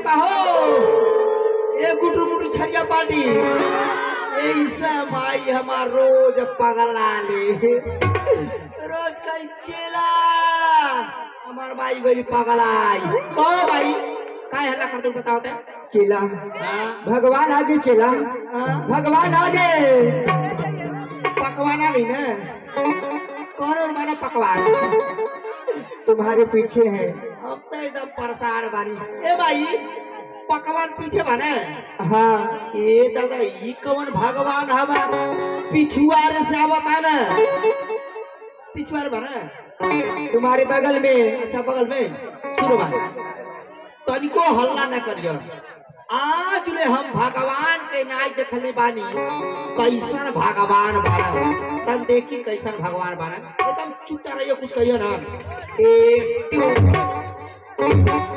बा हो ए गुटू मुटू छरिया पार्टी ऐसा माई हमार रोज पगला ले रोज कई चेला हमार माई गई पगलाई ओ भाई काय हल्ला करते हो बताओ ते चेला हाँ भगवान आगे चेला हाँ भगवान आगे पकवान आ गई ना कौन और माना पकवान तुम्हारे पीछे है हम तो एकदम परेशान बानी ए भाई पकवान पीछे बने हाँ ए दादा ई कौन भगवान हवा पिछुआर से आवता ना पिछुआर बने तुम्हारे बगल में अच्छा बगल में सुनो बा तनिको हल्ला न करियो आज ले हम भगवान के नाच देखले बानी कैसन भगवान बाना तन देखी कैसन भगवान बाना एकदम चुप रहियो कुछ कहियो ना ए ट्यू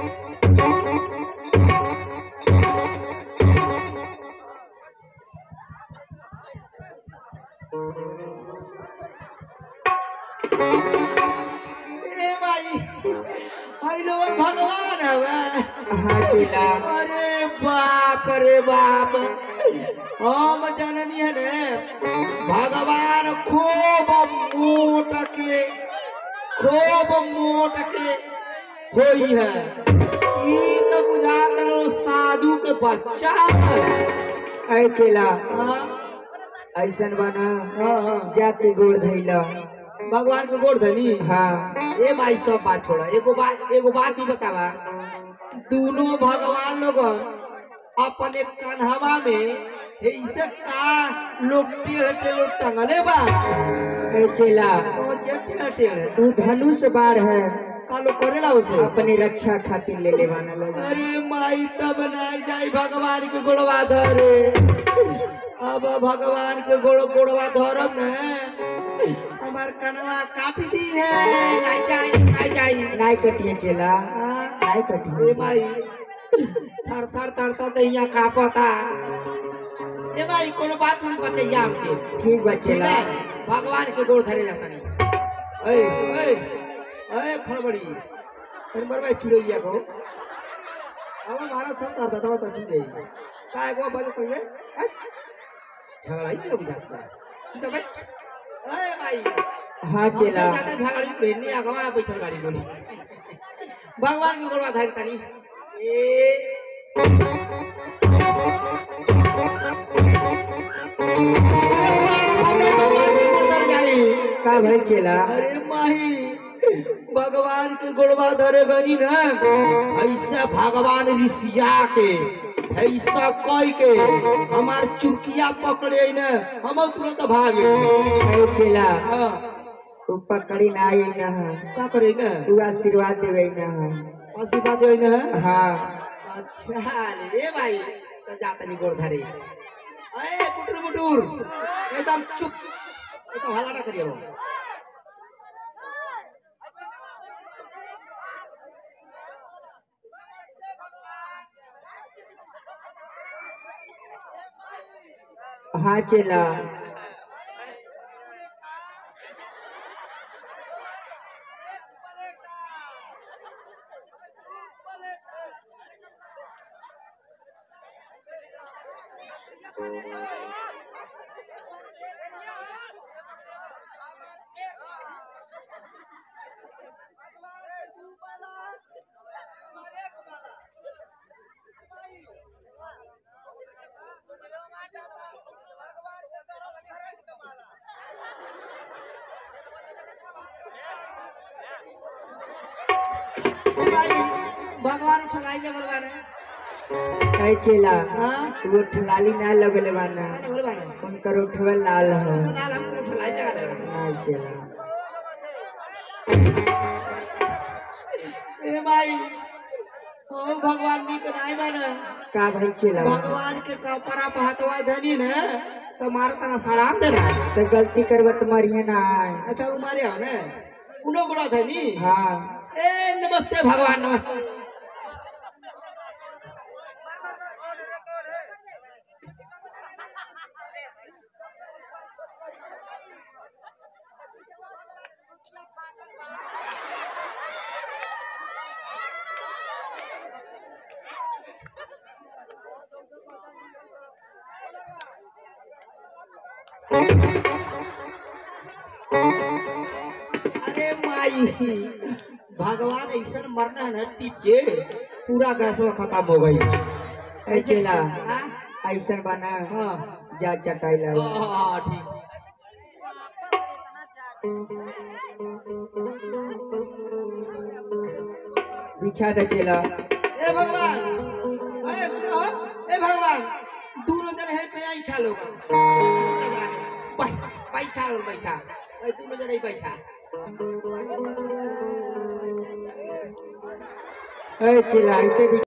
ए भाई भाई लोग भगवान हवे हाँ चेला अरे बाप रे बाप हम जननी है ने भगवान खूब मोट के खूब मोट के होई है ई तो बुझा करो साधु के बच्चा है अरे चेला हाँ, ऐसन बना हाँ, हाँ। जाके गोड़ धैला भगवान के गोड़ धनी हाँ ए भाई सब बात छोड़ा एगो बात एगो बात ही बतावा दोनों भगवान लोग अपने कन्हवा में ऐसे का लोग टेढ़ टेढ़ टंगले बा अरे चेला कौन चे टेढ़ टेढ़ तू धनुष बाढ़ है का लोग करेला उसे अपनी रक्षा खातिर ले लेवाना लगा अरे माई तब नहीं जाई भगवान के गोड़वा धरे अब भगवान के गोड़ गोड़वा धरब ने हमार कनवा काट दी है नहीं जाई नहीं जाई नाई कटिए चेला हाँ। नाई ए कटिए भाई थर थर थर थर दैया कापता ए भाई कोनो बात नहीं बचैया हमके ठीक बा ठीक चेला है भगवान के गोड़ धरे जाता नहीं ए ए ए खड़बड़ी अरे मर भाई चुड़ैया को अब हमारा सब करता था तो चुड़ गई काय को बजे तो ये झगड़ा ही नहीं बुझाता ठीक है भाई ए भाई हाँ चेला हमसे ज्यादा झगड़ी पहननी अगवा बैठल गाड़ी बोली भगवान के गोड़वा धरे तनी ए का भाई चेला अरे माही भगवान के गोड़वा धरे गनी न ऐसा भगवान ऋषिया के ऐसा कई के हमार चुरकिया पकड़े न हम तुरंत भागे अरे चेला हाँ, तू पकड़ी ना आई ना का करे न तू आशीर्वाद देवे ना आशीर्वाद है न हाँ अच्छा रे भाई तो जाता नहीं गोड़ धरे अरे कुटुर बुटुर एकदम चुप एकदम हल्ला ना करिए हाँ चेला भाई भगवान उठलाई लगल बाने अरे चेला हाँ वो ठलाली ना लगले बाना लगल बाने उनकर उठवा लाल है सनाल हम उठलाई लगा दे नहीं चेला ए भाई ओ भगवान नी के नहीं माने का भाई चेला भगवान के कपड़ा पे हथवा धनी ने तो मार तना सलाम देना तो गलती करवा तुम्हारी ना आए अच्छा वो मारे हो ने उनो गुड़ा धनी हाँ ए नमस्ते भगवान नमस्ते अरे माई भगवान ऐसा मरना है ना टिप के पूरा गैस खत्म हो गई ए चेला ऐसा बना हाँ जा चटाई ला हाँ ठीक बिछा दे चेला ए भगवान अरे सुनो ए भगवान दोनों जन है पे बैठा लोग बैठा लोग बैठा ए दोनों जन ही बैठा ए चेला ऐसे भी